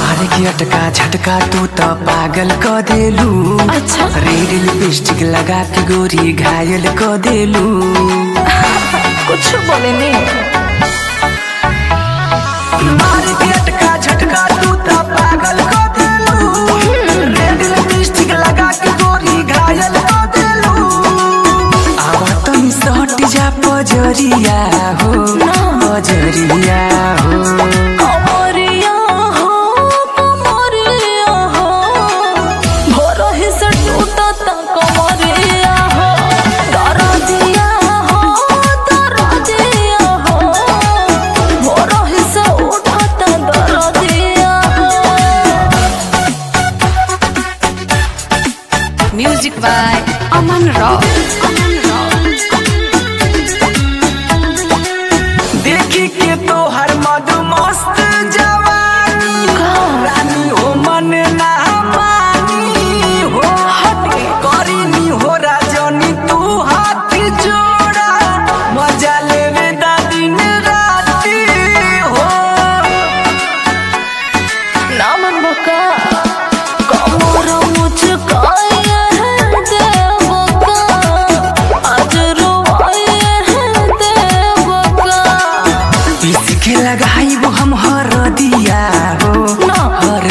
मारे के अटका झटका तू तो पागल क देलू अच्छा। रेड लिपस्टिक लगा के गोरी घायल क देलू कुछ बोले नहीं मारे के अटका झटका तू तो पागल क देलू रेड लिपस्टिक लगा के गोरी घायल क देलू आवा तनी सट जा पजरिया हो पजरिया हो कमरिया हो कमरिया हो भोर ही से टूटत कमरिया हो दरदिया हो दरदिया हो भोर ही से उठत दरदिया music by Aman Rock Aman Rock देखी के तो हर मधु मस्त जवानी रानी हो मन ना मानी हो हटे करीनी हो राजनी तू हाथ जोड़ा मजा लेवे दा दिन राती हो नामन बका कमर मुझकाए है देवका आज रोवाए है देवका पीस के लगाई वो हम हर दिया हो ना। हर